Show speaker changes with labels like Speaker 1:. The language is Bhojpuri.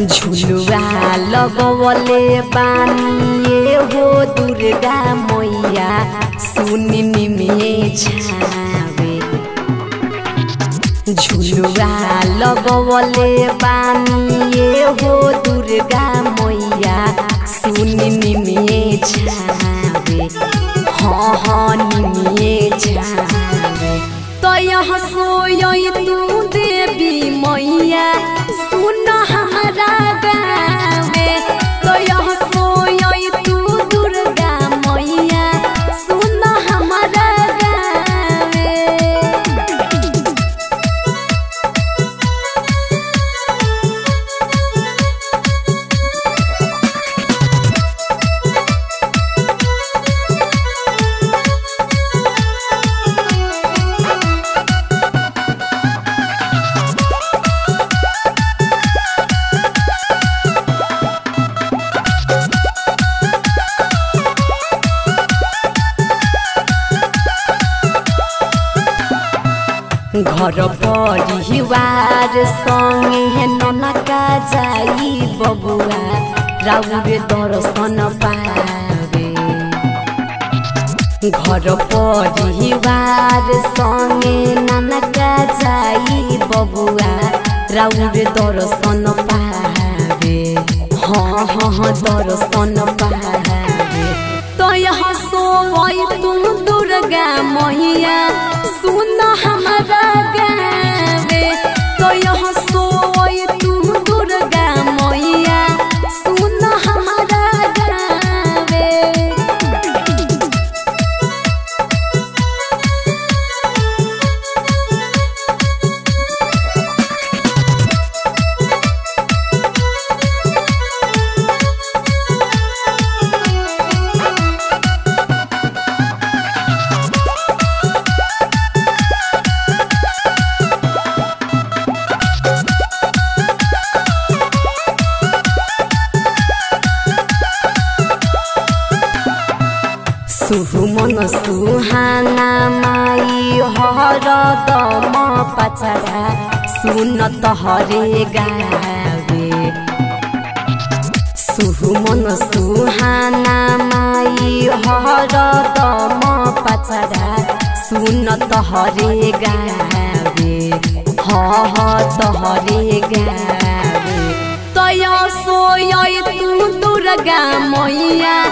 Speaker 1: झुलुआ लगवले बानिए हो दुर्गा मैया सुनी निमिए छावे झुलुआ लगवले बानिए हो दुर्गा मैया सुनी निमिए छावे हाँ हाँ निमिए छावे तो यहाँ सोई तू देवी मैया सुन हमारा गावे तो यहाँ सोई तू दुर्गा मैया सुन हमारा गावे घर परिवार संगे ननका जाई बबुआ राउर दर्शन पावे घर परिवार संगे ननका जाई बबुआ राउर दर्शन पावे हाँ हाँ हाँ दर्शन पावे तो यहाँ सोई तुम दुर्गा मैया सुन हमारा गावे तो यहाँ सोई तुम दुर्गा मैया सुन हमारा गावे सुहुमन सुहाना माई हर दम पचरा सुन तहरे गावे सुहुमन सुहाना माई हर दम पचरा सुन तहरे गावे ह ह तहरे गावे तय सोय तू दुर्गा मैया